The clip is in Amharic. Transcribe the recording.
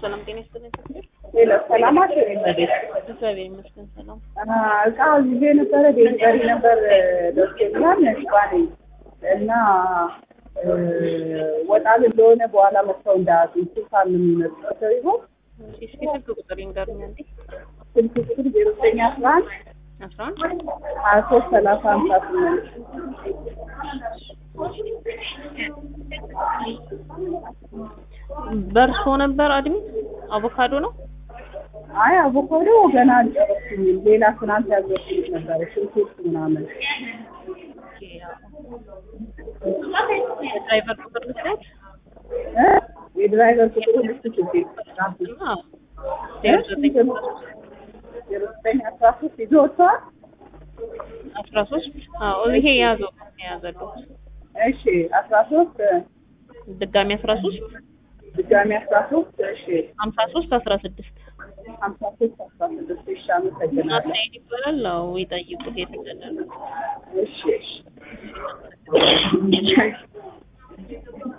ሰላም ጤና ይስጥልኝ። ሌላ ሰላማችሁ ይመደስ። እግዚአብሔር ይመስገን ሰላም። እቃ ይዤ ነበረ ዴሊቨሪ ነበር ደርሶኛል። ሽባኔ እና ወጣል እንደሆነ በኋላ መጥተው እንዳያጡ ስልሳን የሚመጡ ሰው ይሆን እስኪ ስልክ ቁጥር ይንገሩኝ አንዴ። ስልክ ቁጥር ዜሮ ዘጠኝ አስራ አንድ አስራ አንድ ሀያ ሶስት ሰላሳ ሀምሳ ስምንት በእርሶ ነበር አድሚት አቮካዶ ነው። አይ አቮካዶ ገና አልጨረስኩኝም። ሌላ ትናንት ያዘዝኩት ነበረ ሽንኩርት ምናምን የድራይቨር ቁጥር ልስጥ እ የድራይቨር ቁጥሩ ልስጥ ችግር ዜሮ ዘጠኝ ዜሮ ዘጠኝ አስራ ሶስት ይዞ ወጥተዋል። አስራ ሶስት አዎ ይሄ የያዘው የያዘለው እሺ አስራ ሶስት ድጋሚ አስራ ሶስት ድጋሚ አስራ ሶስት እሺ ሀምሳ ሶስት አስራ ስድስት ሀምሳ ሶስት አስራ ስድስት እሺ አመሰግናለሁ። ናትናኤል ይባላል። አዎ ይጠይቁት የት እንደደረሰ እሺ እሺ